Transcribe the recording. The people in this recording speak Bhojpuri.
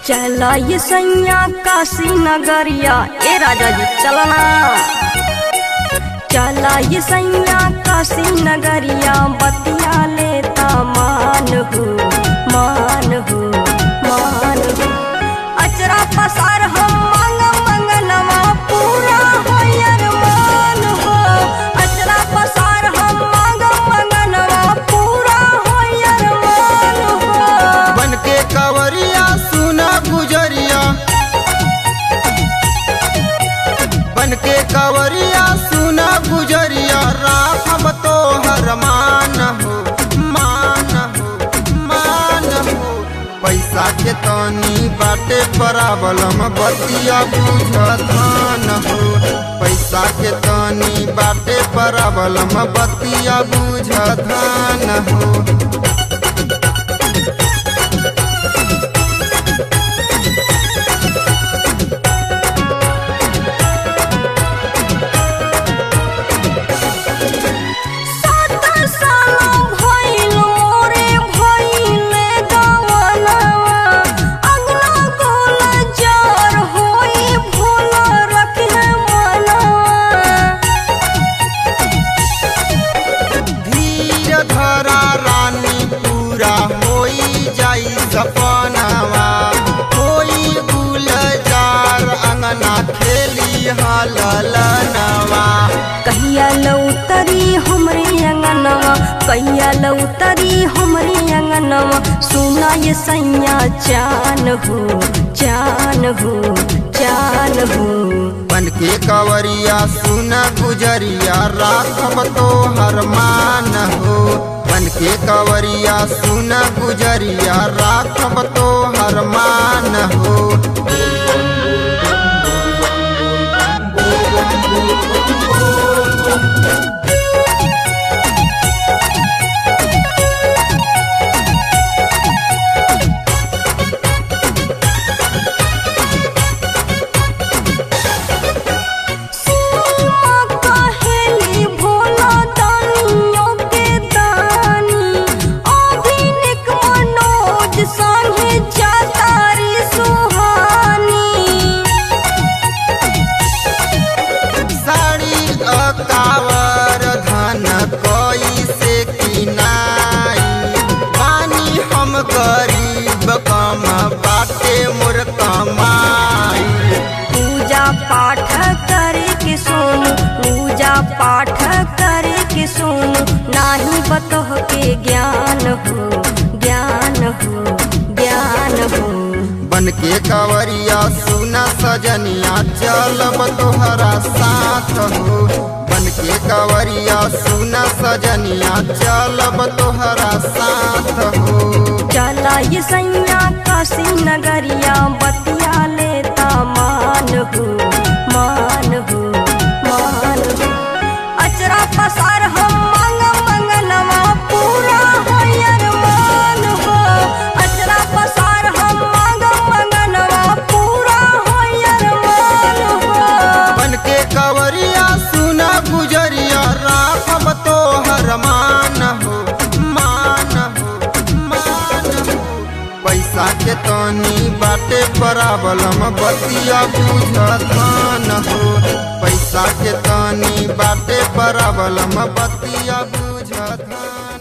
चला ये सैया काशी नगरिया ए राजा जी चलना चला ये सैया काशी नगरिया बतिया लेता मान हो मान हो मान हो अचरा पसार हम मांग मंगनवा पूरा होयर मान हो अचरा पसार हम मांग मंगनवा पूरा होयर मान हो बन के कवरिया सुना गुजरिया बन के कवरिया सुना गुजरिया राखब तो हर मान हो मान हो मान हो पैसा के तनी बाटे परावलम बतिया बुझ धान हो पैसा के तनी बाटे परावलम बतिया बुझ धान हो सात साल भइल मोरे भइले गवनवा अगला गोल जार होई भोल रखे मनवा धीर धरा रानी पूरा होई जाई सपनावा होई गुलजार अंगना खेली हाललनवा कहिया लौतरी हमरे अंगनवा कहिया लौतरी हमरे अंगनवा सुना ये सैया चान हो चान हो चान हो बन के कवरिया सुन गुजरिया राखब तो हर मान हो बन के कवरिया सुन गुजरिया राखब तो हर मान हो सीमा कहेली भोला दानियों के दानी आधुनिक मनोज संगे जातारी सुहानी साड़ी अकावर धन कोई से किनाई पानी हम गरीब कम बाटे मोर कमाई पूजा पाठ करे के सोनू पूजा पाठ करे के सोनू नाही बतह के ज्ञान हो ज्ञान हो ज्ञान हो बन के कवरिया सुना सजनिया चलब तोहरा साथ हो बन के कवरिया सुना सजनिया चलब तोहरा साथ हो चला ये सैया काशी नगरिया बतिया लेता मान हो मान हो मान हो अचरा पसार हम मांग मंगनवा पूरा होयर मान हो अचरा पसार हम मांग मंगनवा पूरा होयर मान हो बन के कवरिया सुना गुजरिया राखब तो हर मान हो मान हो मान हो पैसा के तनी बाटे परावलम बतिया बुझ धान हो पैसा के तनी बाटे परावलम बतिया बुझ धान